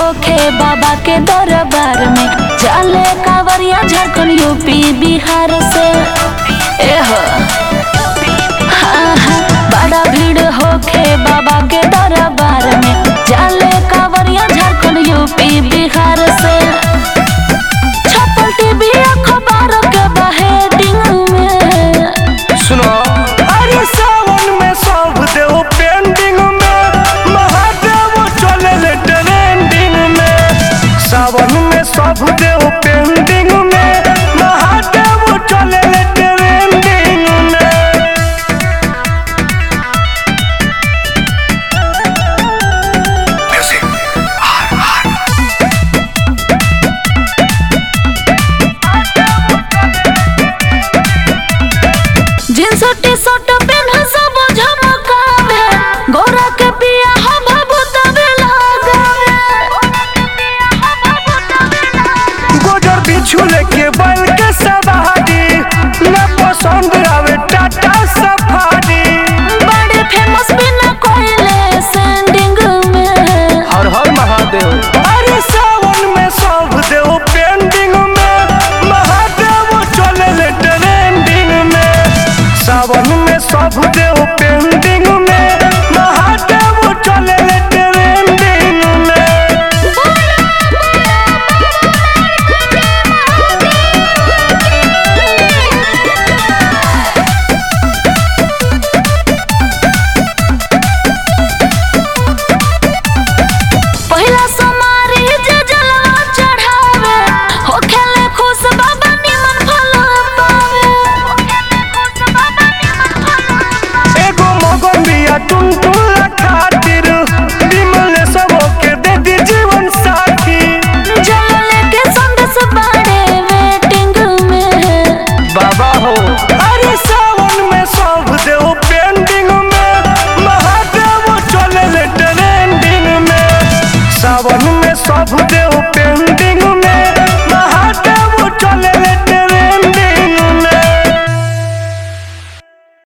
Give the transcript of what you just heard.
होखे बाबा के दरबार में चले कांवरिया झारखंड यूपी बिहार से एह हाँ, हाँ, बड़ा भीड़ होखे बाबा के दरबार में चले कांवरिया झारखंड यूपी बिहार से छपल टीवी अखबार के बहेडिंग में सुनो अरे सावन में सब देव पेंडिंग में महादेव चले ट्रेंडिंग में सावन में सब देव पेंडिंग में महादेव चले ट्रेंडिंग में जींस टी शर्ट पेन सब झमकावे गोरा के पिया हम भूतवे लगावे गोजर बिछू लेके बैल के सा